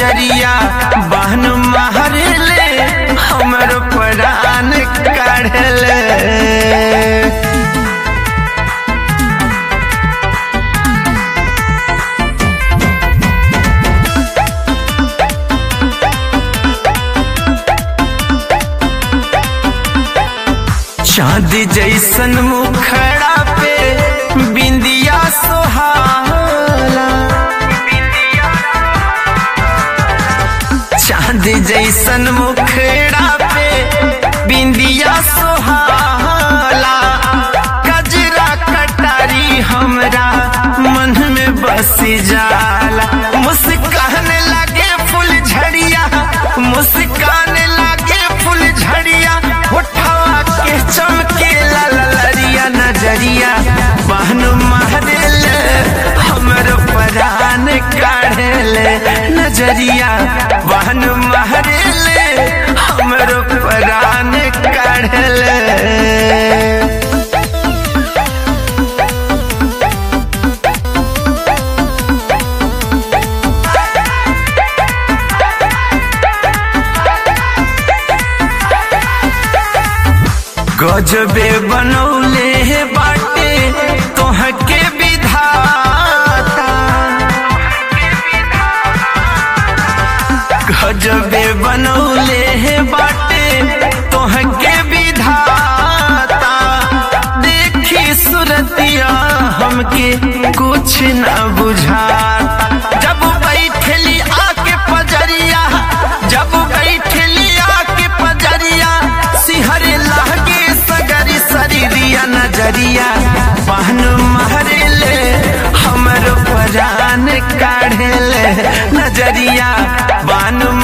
नजरिया बहन महरले हमर प्राण काढ़ले चांदी जैसन मुखड़ा पे बिंदिया सोहाला चांदी जैसन मुखड़ा पे बिंदिया सोहाला कजरा कटारी हमरा मन में बस जाला मुस्कान लगे फूल झड़िया मुस्कान लगे फूल झड़िया उठावा के चमके ला ला लरिया नजरिया बहन महरेल हमर परान काढ़ले नजरिया बहन महरेल हमर परान काढ़ले गजबे बनौले हे बाटे तोहके विधाता गजबे बनौले हे बाटे तोहके विधाता देखी सुरतिया हमके कुछ न बुझाता जब बैठली आके पजरिया जब बैठली आके पजरिया सिहरे लागे सगरी शरीरिया नजरिया बहन महरेले हमर परान काढ़ेले नजरिया बहन